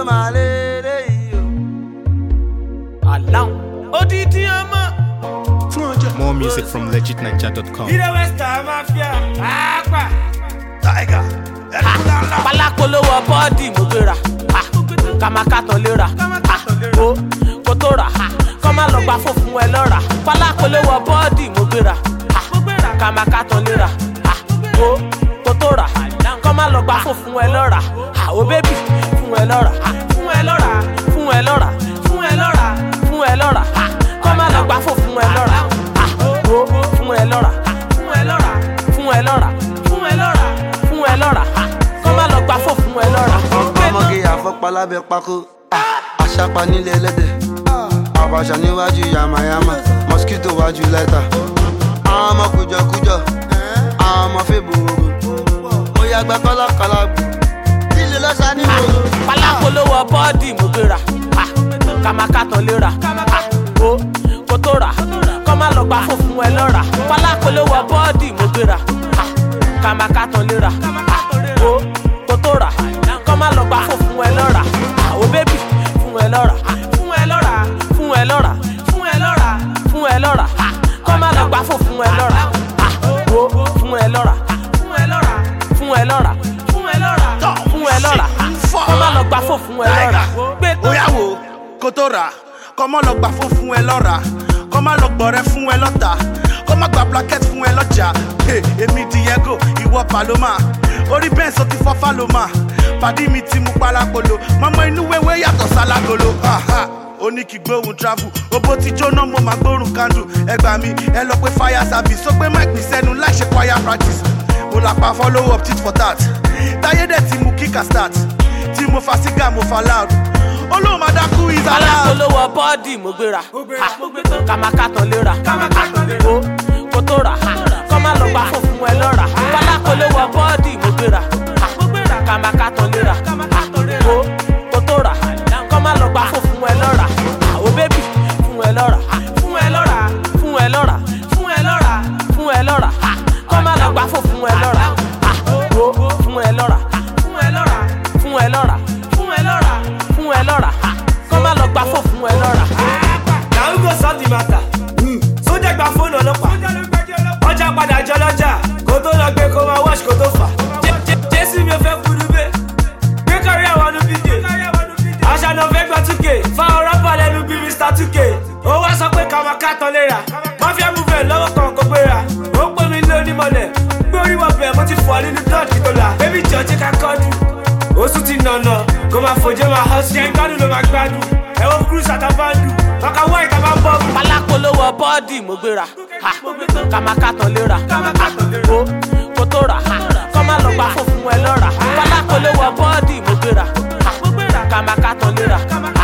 máa lélẹ̀ yìí o. aláwọ̀ odidi ọmọ. fún ọjọ́. More music from legitninja.com. ilé western mafia pàápàá. tiger ẹ̀rọ ńláńlá. pálákólówó bọ́ọ̀dì mo gbéra ah, kàmákàtàn léra ah, o kò tó rà ah, kọ́ má lọ gba fòfun ẹ lọ́ra pálákólówó bọ́ọ̀dì mo gbéra ah, kàmákàtàn léra ah, o kò tó rà kọ́ má lọ gba fòfun ẹ lọ́ra ah, o bébì fún ẹ lọ́ra ah, fún ẹ lọ́ra fún ẹ lọ́ra fún ẹ lọ́ra fún ẹ lọ́ra ah, kọ́ má lọ gba fòfun ẹ lọ́ra ah, o fún ẹ lọ́ra ah, fún ẹ lọ́ra fún ẹ lọ́ra fún ẹ lọ́ra fún ẹ lọ́ra ah, kọ́ má lọ gba fòfun ẹ lọ́ra. ọmọge àfọpá lábẹ́ pákó àṣàpá nílé ẹlẹ́dẹ̀ àbàṣà níwájú yamayama mosquito wájú lẹ́tà àwọn ọmọ kùjọkùjọ àwọn ọmọ fèbòrò mo yàgbẹ́ kọ́lákọ́lá bù lílo lọ́sà ní gbòòrò. pálákólówó bọ́ọ̀dì mo gbéra ah, kàmákàtàn léra ah, o kò tó rà kọ́ má lọ gba fòfun ẹ lọ́ra pálákólówó bọ́ọ̀dì mo gbéra ah, kàmákàtàn léra ah, o kò tó rà kọ́ má lọ gba fòfun ẹ lọ́ra ah, o bébì fún ẹ lọ́ra ah, fún ẹ lọ́ra fún ẹ lọ́ra fún ẹ lọ́ra fún ẹ lọ́ra ah, kọ́ má lọ gba fòfun ẹ lọ́ra ah, o fún ẹ lọ́ra ah, fún ẹ lọ́ra fún ẹ lọ́ra fún ẹ lọ́ra fún ẹ lọ́ra ah, kọ́ má lọ gba fòfun ẹ lọ́ra gbé tó Oya wo kó tó rà kọ́ mọ́ lọ gbà fún fún ẹ lọ́ra kọ́ má lọ gbọ̀rẹ́ fún ẹ lọ́ta kọ́ má gba blanket fún ẹ lọ́jà Hey, èmi Diego ìwọ Paloma orí bẹ́ẹ̀ sọ ti fọ́ Faloma pàdí mi ti mú palapolo mọ́mọ́ inú wéwé yàtọ̀ sálágolo Ha, ha. ó ní kí gbóhùn travel owó ti jóná mo máa gbórùn candle ẹ gbà mí ẹ lọ pé fire service ó gbé mic mi sẹ́nu láì ṣe choir practice mo là pa follow up tit for tat táyé dẹ̀ ti mú kíkà start tí mo fa sígá mo fa loud olóhùn máa dákú is allowed. alákòólówó bọ́ọ̀dì mo gbéra ha, kàmákàtàn léra o kò tó rà ha, kọ́ má lọ gba fòfun ẹ lọ́ra alákòólówó bọ́ọ̀dì mo gbéra ha, kàmákàtàn léra ha, o kò tó rà kọ́ má lọ gba fòfun ẹ lọ́ra ha, o bébì fún ẹ lọ́ra ha, fún ẹ lọ́ra fún ẹ lọ́ra fún ẹ lọ́ra fún ẹ lọ́ra ha, kọ́ má lọ gba fòfun ẹ lọ́ra ha, o fún ẹ lọ́ra ha, fún ẹ lọ́ra fún ẹ lọ́ra fún ẹ lọ́ra fún ẹ lọ́ra ha, kọ́ má lọ gba fòfun ẹ lọ́ra. na who go solve the matter. sójà gba fóònù ọlọ́pàá ọjà padà jọ lọ́jà kó tó lọ gbé kó máa wọ́ọ̀ṣì kó tó fà. Jé- Jé- jésù mi ò fẹ́ kúrú bẹ́ẹ̀ gbé kárí àwọn ọdún bídè àṣà náà fẹ́ gbọ́ túkè fáwọn rọ́pà lẹ́nu bí mr túkè ó wá sọ pé káwọn kàtàn léra mafia movement lọ́wọ́ kan kò gbéra ó pè mí lé onímọ̀lẹ̀ gbé orí wọ bẹ̀ mo ti fọ́ nínú dọ́ọ̀tì tó la bébí jọ̀ọ́jì ká kọ́dù oṣù ti nànà kó máa fòjé máa hàn sí ẹ̀ gbádùn ló máa gbádùn ẹ̀wọ̀n cruise àtàbàndù ọkà wọ́ ìta máa ń bọ̀ bù. pálákólówó bọ́ọ̀dì mo gbéra ha, kàmákàtàn léra ha, o kò tó rà ha, kọ́ má lọ gba fòfun ẹ lọ́ra pálákólówó bọ́ọ̀dì mo gbéra ha, kàmákàtàn léra ha,